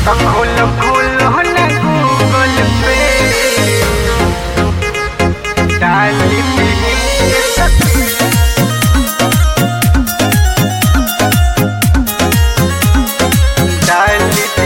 खोलो खोलो ना गूगल पे डाल दी डाल दी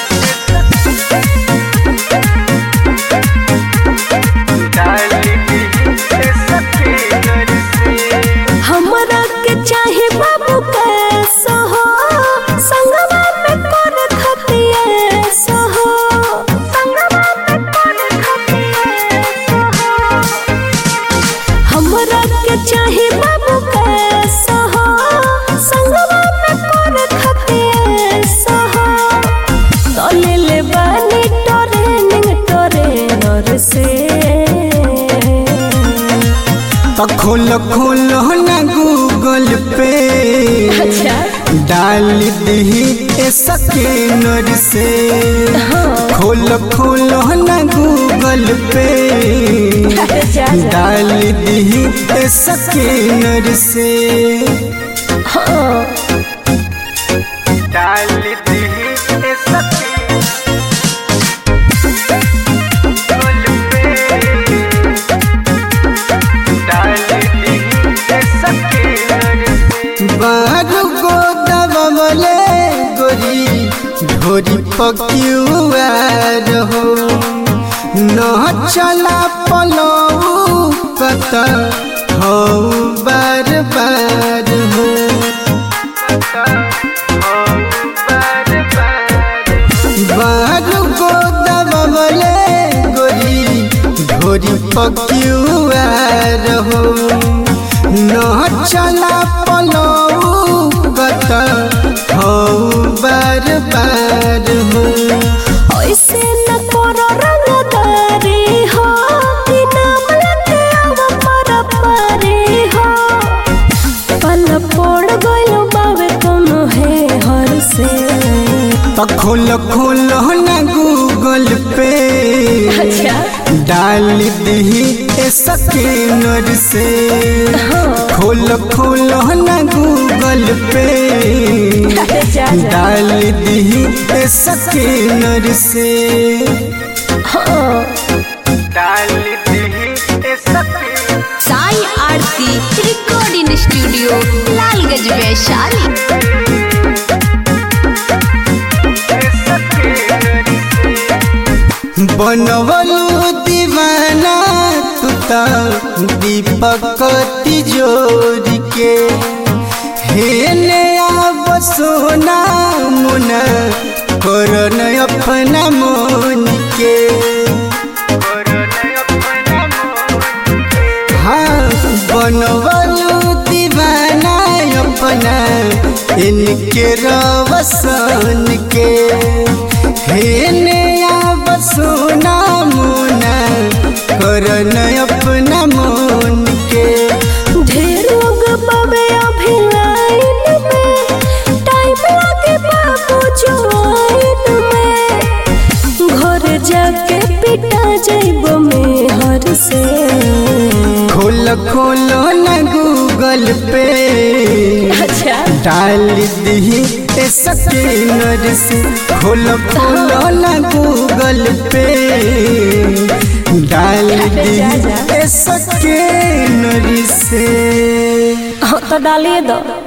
डाल दी सके घर से हमरा के चाहे बाबू कैसा हो संगवा में कर खतिया सहो संगवा में कर खतिया सहो हमरा के चाहे बाबू कैसा हो संगवा में कर खतिया सहो तले ले बानी ट्रेनिंग ट्रेनर से तो खोलो खोलो ना गूगल पे अच्छा डाल दी स्कैनर से खोलो खोलो ना गूगल पे जा जा डाल दी स्कैनर से हाँ डाल दी सके गूगल पे डाल दी सके घर से बारू गो दबले गोरी ढोरी पक्युआर हो न चला पलौ कत हो बार बार हो बारू गो दबले गोरी ढोरी पक्युआर हो न चला पलौ कत हो बार बार हो ऐसे न करो रंगदारी हो कि नाम लेते आवा पर पारी हो पल पड़ गयो बावे कोनो है हर से तो खोलो खोलो ना गूगल पे अच्छा डाल दी स्कैनर से खोलो खोलो ना गूगल पे जा जा डाल दी स्कैनर से हाँ डाल दी सके साई आरती रिकॉर्डिंग स्टूडियो लालगंज वैशाली बनवलू दीवाना तू तो दीपक तिजोरी के हेने आब सोना मुना करन अपना मोन के हाँ बनवलू दीवाना अपना इनके रवसन के हेने आब सोना मुना करन अपना मोन के ढेर लोग बाबे अभी लाइन में टाइम लागे बाबू ज्वाइन में घर जाके पिटा जाइब में हर से खोल खोलो ना गूगल पे अच्छा डाल दी स्कैनर से खोलो खोलो ना गूगल पे डाल दी स्कैनर से हाँ तो डालिए दो